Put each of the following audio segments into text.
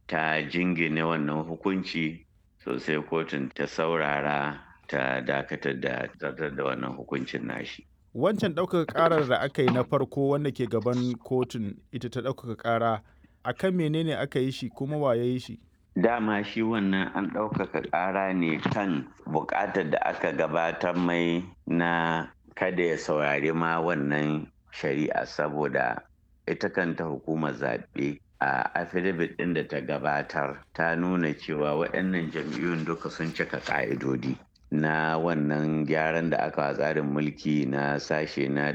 ta jingine wannan hukunci sosai kotun ta saurara ta dakatar da zartar da wannan hukuncin nashi wancan ɗaukaka ƙarar da aka yi na farko wanda ke gaban kotun ita ta ɗaukaka ƙara a kan menene aka yi shi kuma wa ya yi shi dama shi wannan an ɗaukaka ƙara ne kan buƙatar da aka gabatar mai na kada ya saurari ma wannan shari'a saboda ita kanta hukumar zaɓe a affidavit ɗin da ta gabatar ta nuna cewa waɗannan jam'iyyun duka sun cika ƙa'idodi na wannan gyaran da aka tsarin mulki na sashe na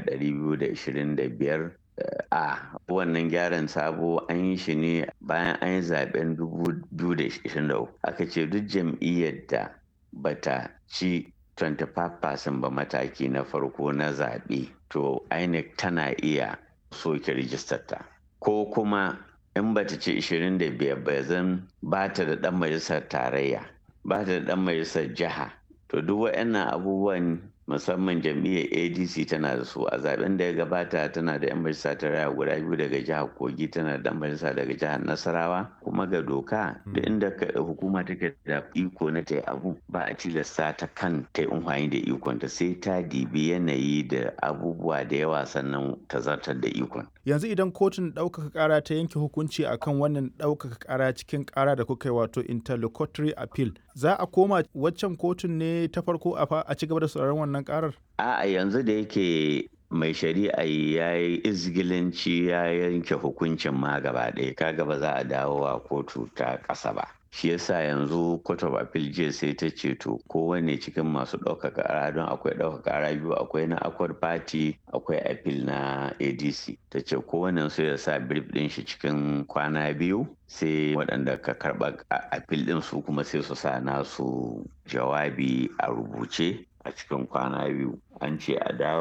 225 a wannan gyaran sabo an yi shi ne bayan an yi zaben 2023 aka ce duk jam'iyyar da bata ci 25% ba mataki na farko na zaɓe to inec tana iya soke rijistarta ko kuma in bata ci 25 ba zan ba ta da ɗan majalisar tarayya ba ta da ɗan majalisar jiha to duk waɗannan abubuwan musamman jam'iyyar adc tana da su a zaben da ya gabata tana da 'yan majalisa ta raya guda biyu daga jihar kogi tana da 'yan majalisa daga jihar nasarawa kuma ga doka da inda hukuma take da iko na ta abu ba a tilasta ta kan ta yi da ikon ta sai ta dibi yanayi da abubuwa da yawa sannan ta zartar da ikon yanzu idan kotun ɗaukaka ƙara ta yanke hukunci akan wannan ɗaukaka ƙara cikin ƙara da kuka yi wato interlocutory appeal za a koma waccan kotun ne ta farko a ci gaba da sauraron wannan ƙarar a'a yanzu da yake mai shari'a ya yi izgilanci ya yanke hukuncin ma gaba ɗaya kaga ba za a dawo a kotu ta ƙasa ba shi yasa yanzu court of appeal jiya sai ta ce to kowane cikin masu ɗaukaka ƙara don akwai ɗaukaka ƙara biyu akwai na accord party akwai appeal na adc ta ce kowane su ya sa brief ɗin shi cikin kwana biyu sai waɗanda ka karɓa appeal ɗin su kuma sai su sa nasu jawabi a rubuce a cikin kwana biyu an ce a dawo